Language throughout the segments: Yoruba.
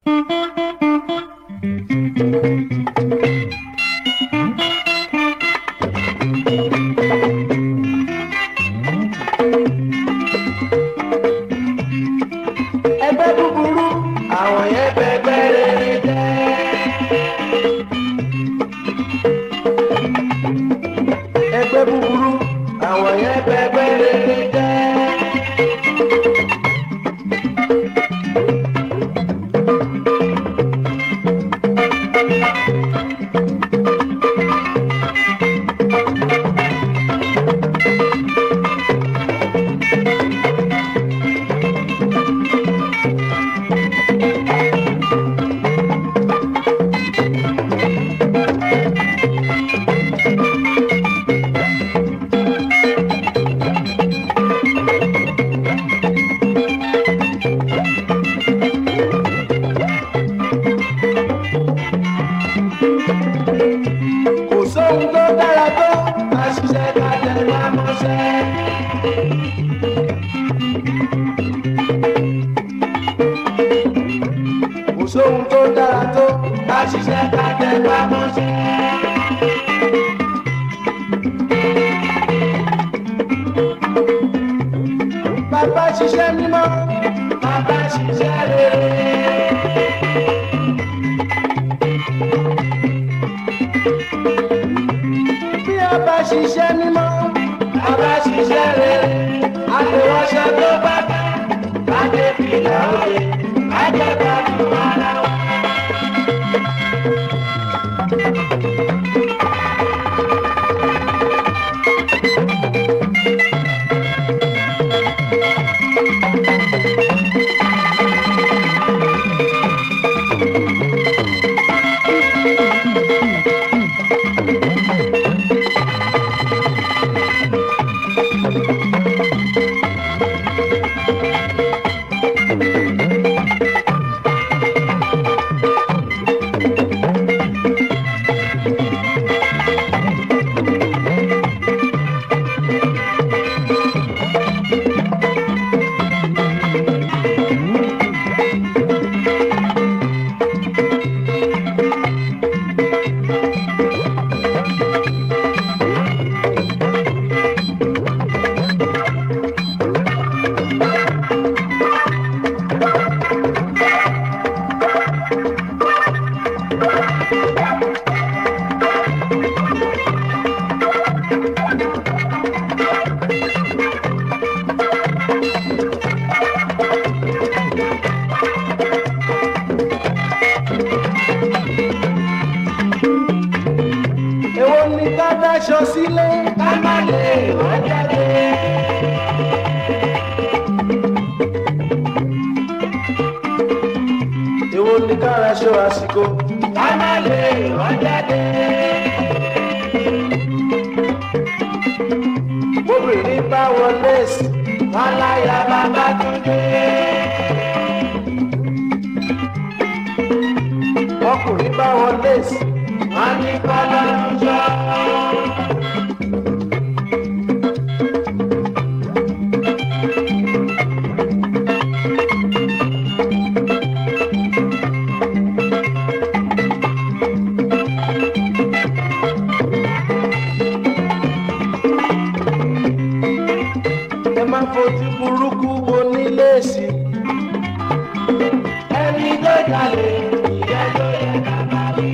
ẹgbẹ́ búburú àwọn yẹn bẹgbẹ́ rere jẹ́. ẹgbẹ́ búburú àwọn yẹn bẹgbẹ́ rere jẹ́. kò sóhun tó dára tó ká ṣiṣẹ́ ká tẹ̀ wá mọ́ṣẹ́. kò sóhun tó dára tó ká ṣiṣẹ́ ká tẹ̀ wá mọ́ṣẹ́. bàbá ṣiṣẹ́ mímọ́ bàbá ṣiṣẹ́ rere. bí a bá ṣiṣẹ́ mímọ́ a bá ṣiṣẹ́ rere àtẹwọ́ṣẹ́ tó bá dá láti fìlà òye àjẹbá tó ara wa. èwo ni ká dáṣọ sílé ká má lè wọ́n jáde. èwo ni ká raṣọ àsìkò ká má lè wọ́n jáde. obìnrin bá wọlé sí wọn láyà bàbá tó dé. ọkùnrin bá wọlé sí wọn ní kọ́lá ń jọ. ẹ má fojú burúkú wo nílé sí. ẹni tó jalè ìyẹn ló yẹ ká bá wí.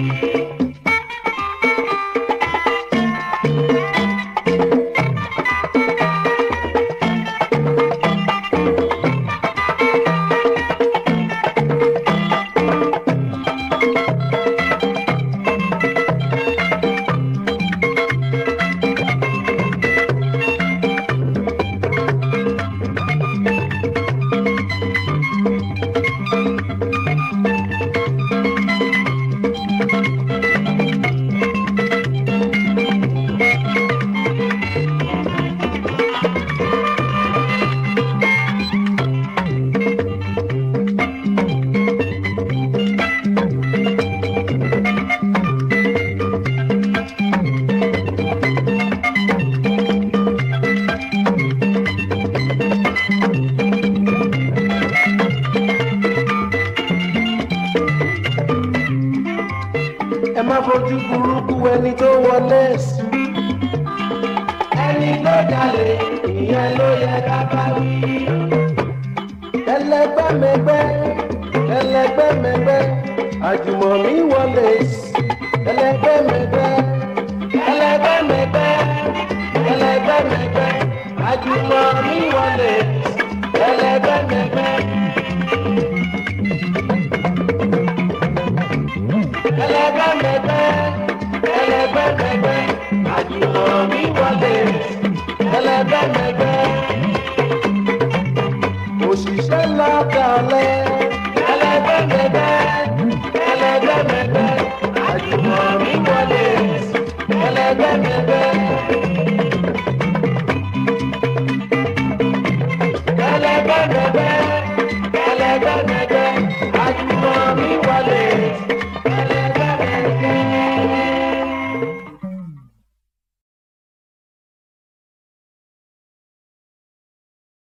má fojú burúkú ẹni tó wọlé sí. ẹni tó jalè ìyẹn ló yẹ ká bá wí. ẹlẹgbẹ́mẹgbẹ́ ẹlẹgbẹ́mẹgbẹ́ àjùmọ̀mí wọlé sí. ẹlẹgbẹ́mẹgbẹ́ ẹlẹgbẹ́mẹgbẹ́ ẹlẹgbẹ́mẹgbẹ́ àjùmọ̀mí wọlé sí. ẹlẹgbẹ́mẹgbẹ́. ẹlẹgbẹmẹgbẹ ẹlẹgbẹmẹgbẹ àjùmọ̀mí wọlé ẹlẹgbẹmẹgbẹ òṣìṣẹ́ lọ́kàlẹ̀ ẹlẹgbẹmẹgbẹ ẹlẹgbẹmẹgbẹ àjùmọ̀mí wọlé ẹlẹgbẹmẹgbẹ. ẹlẹgbẹmẹgbẹ ẹlẹgbẹmẹgbẹ àjùmọ̀mí wọlé